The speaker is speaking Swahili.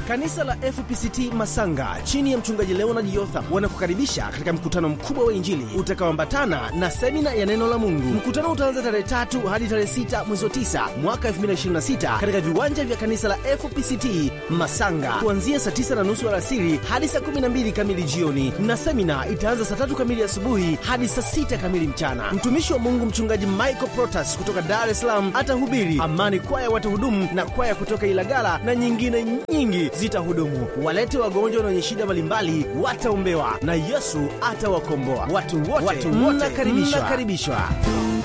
Kanisa la FPCT Masanga chini ya mchungaji Leonard Yotha wanakukaribisha katika mkutano mkubwa wa Injili utakaoambatana na semina ya neno la Mungu. Mkutano utaanza tarehe tatu hadi tarehe sita mwezi wa tisa mwaka 2026 katika viwanja vya kanisa la FPCT Masanga kuanzia saa tisa na nusu alasiri hadi saa 12 kamili jioni, na semina itaanza saa tatu kamili asubuhi hadi saa sita kamili mchana. Mtumishi wa Mungu mchungaji Michael Protas kutoka Dar es Salaam atahubiri. Amani Kwaya watahudumu na kwaya kutoka Ilagala na nyingine nyingi zitahudumu. Walete wagonjwa na wenye shida mbalimbali wataombewa na Yesu atawakomboa. Watu wote, watu wote mnakaribishwa.